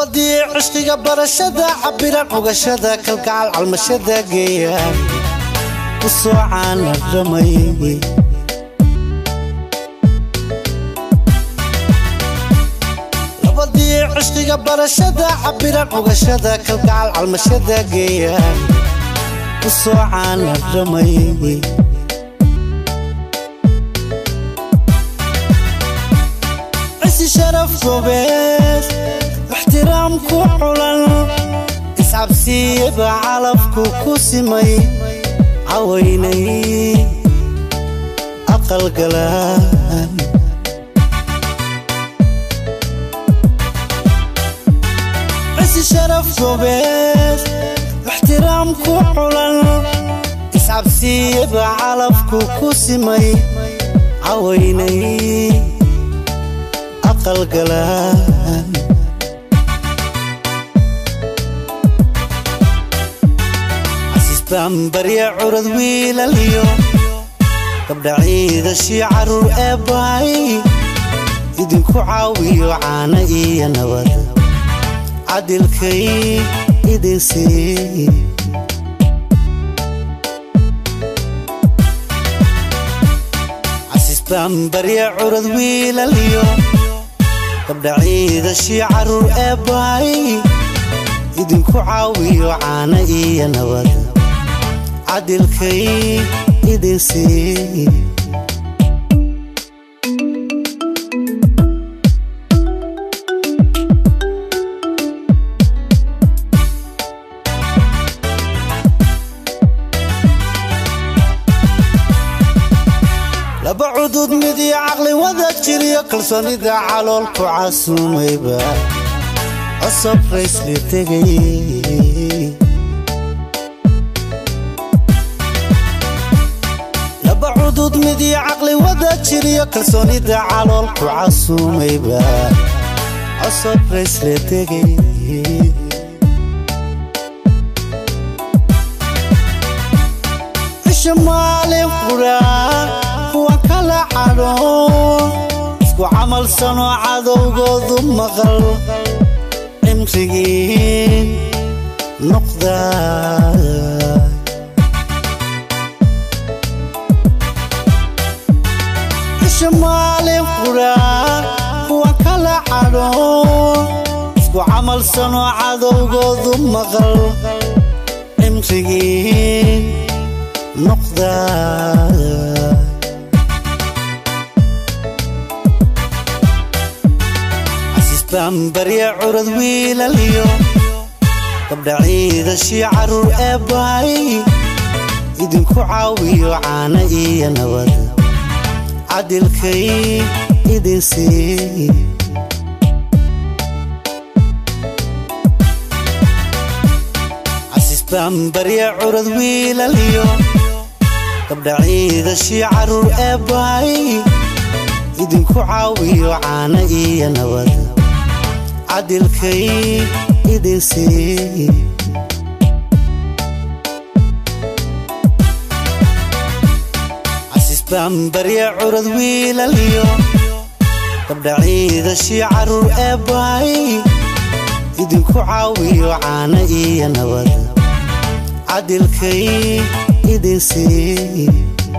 labadii cishqiga barashada cabiran ogashada kalgacal calmashada geeyaan u soo caana dhamay labadii cishqiga barashada cabiran ogashada kalgacal calmashada geeyaan u soo caana dhamay cisi sharaf gobees ixtiraamku culan iscabsiyaba calafku ku simay cawaynay aqalgalaan cisi sharaf gobees ixtiraamku culan iscabsiyaba calafku ku simay cawaynay aqalgalaan bambarya curad wiilaliyo gabdha ciidashii caruur ee bahay idinku caawiyo caana iyo nabad cadilkay idin sii bambarya curad wiilaliyo gabdha ciidashii caruur ee bahay idinku caawiyo caana iyo nabad cadilkay idin sii laba cudud mid iyo caqli wada jiriyo kalsoonida caloolku casuumayba cosob raysli tegay laba cudud mid iyo caqli wada jiriyo kalsoonida caloolku casuumayba cosob raysle tegay cisho maalin quraan kuwa kala cadho isku camalsanoo cadowgoodu maqal cimrigii noqda cisho maalin quraan kuwa kala cadho isku camalsanoo cadowgoodu maqal cimrigii noqda bambarya curad wiilaliyo gabdha ciidashii caruur ee bahay idinku caawiyo caana iyo nabad cadilkay idin sii bambarya curad wiilaliyo gabdha ciidashii caruur ee bahay idinku caawiyo caana iyo nabad cadilkay idin sii bambarya curad wiilaliyo gabdha ciidashii caruur ee bahay idinku caawiyo caana iyo nabad cadilkay idin sii